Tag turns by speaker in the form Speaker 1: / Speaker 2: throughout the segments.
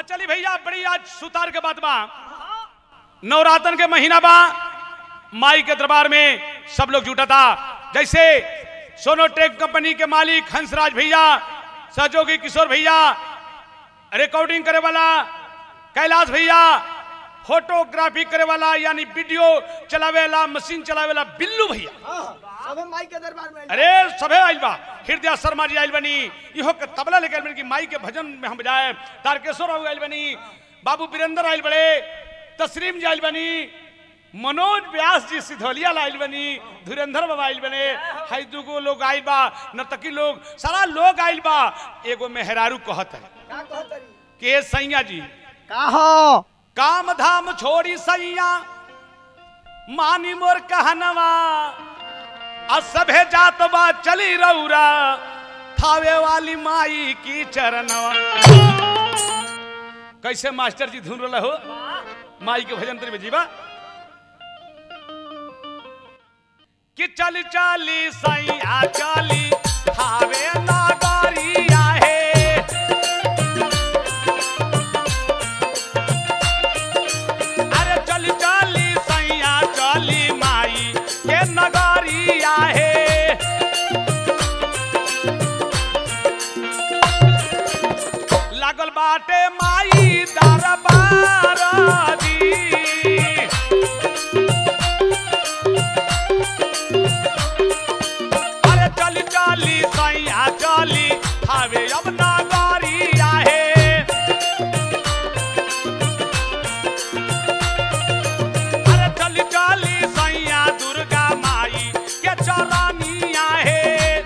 Speaker 1: चली भैया बड़ी आज सुतार के बात बा नवरातन के महीना बा माई के दरबार में सब लोग जुटा था जैसे सोनोटेक कंपनी के मालिक हंसराज भैया सहयोगी किशोर भैया रिकॉर्डिंग करे वाला कैलाश भैया फोटोग्राफी करे वाला यानी वीडियो चलावे वाला मशीन चलावे वाला बिल्लू भैया
Speaker 2: सबे माई के दरबार में
Speaker 1: अरे सबे आइल बा हृदय शर्मा जी आइल बनी इहो के तबला लेके आइल बनी कि माई के भजन में हम बजाए तारकेश्वर बाबू आइल बनी बाबू वीरेंद्र आइल बड़े तस्रीम जी आइल बनी मनोज व्यास जी सिधौलिया आइल बनी धुरेंद्र बाबा आइल बने हाई दुगो लोग आइल बा नर्तकी लोग सारा लोग आइल बा एगो मेहरारू कहत है
Speaker 2: का कहतरी
Speaker 1: के सैया जी
Speaker 2: का हो
Speaker 1: काम धाम छोड़ी सैया मानी मोर कहनवा आ सभे जात बा चली रौरा थावे वाली माई की चरणवा कैसे मास्टर जी धुन रहे हो माई के भजन तरी में जीवा कि चल चाली सैया चाली थावे नागरिया है अरे चली चली सैया चली माई के नगरिया है लागल बाटे माई दरबार दी अरे चली चली सैया चली हावे अब नगरिया है अरे चली चली सैया दुर्गा माई के चरनिया है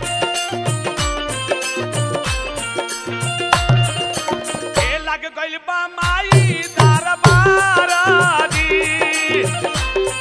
Speaker 1: ए लग गइल बा माई दरबार दी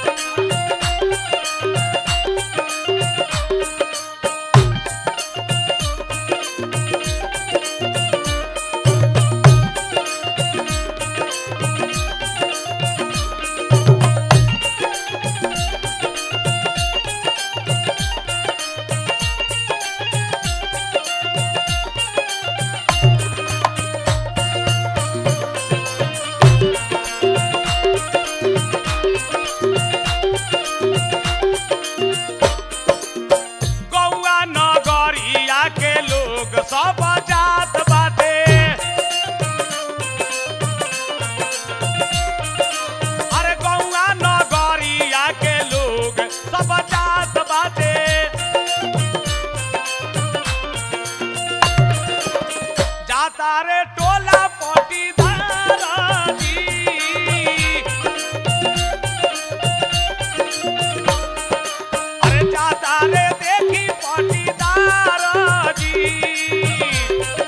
Speaker 1: गौआ नगरिया के लोग सब जात बाटे अरे गौआ नगरिया के लोग सब जात बाटे जाता रे टोला पटी जी अरे जाता रे देखी पटीदार जी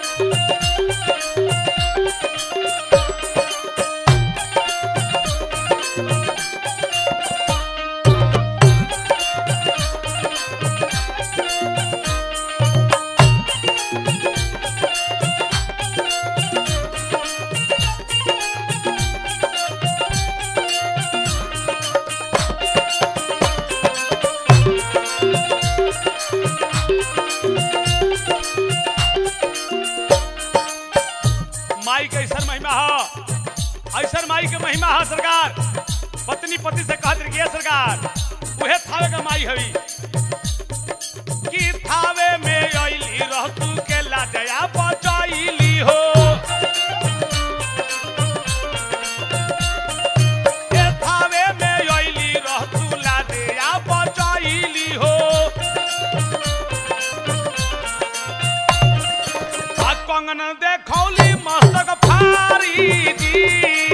Speaker 1: माई के ऐसा महिमा हो ऐसा माई के महिमा हो सरकार पत्नी पति से कहत रही सरकार उहे थावे का माई हवी कि थावे में अइली रहतू के लाजया बचैली हो ए थावे में अइली रहतू लाजया बचैली हो आ कंगन देखौली मस्तक फारी जी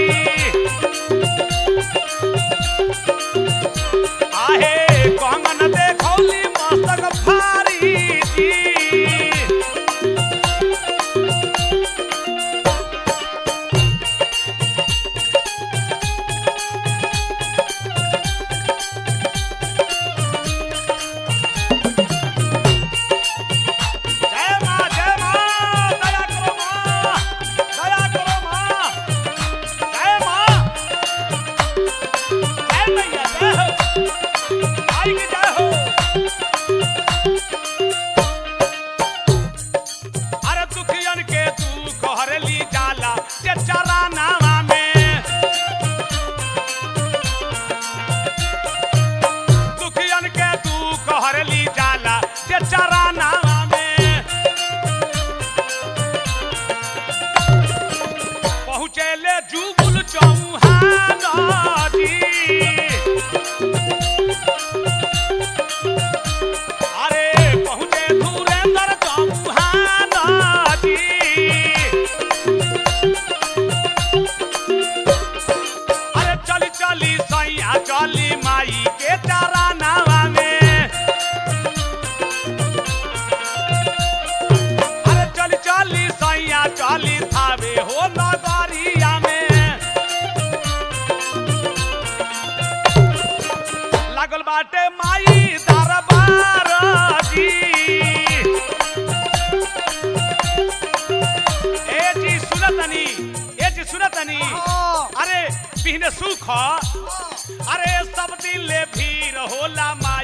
Speaker 1: आहे कंगन देखौली मस्तक फारी जी जय मां जय मां दया करो मां दया करो मां जय मां जय मैया जुगुल चौहान जी अरे पहुँचे धुरेंद्र चौहान जी अरे चली चली सैया चली माई के चरानावा में अरे चली चली सैया चली थावे हो नगरिया में लागल बाटे माई दरबार जी ए जी सुनतनी ए जी सुनतनी
Speaker 2: हाँ।
Speaker 1: अरे बिहने सुख अरे सब दिन ले भीड़ होला माई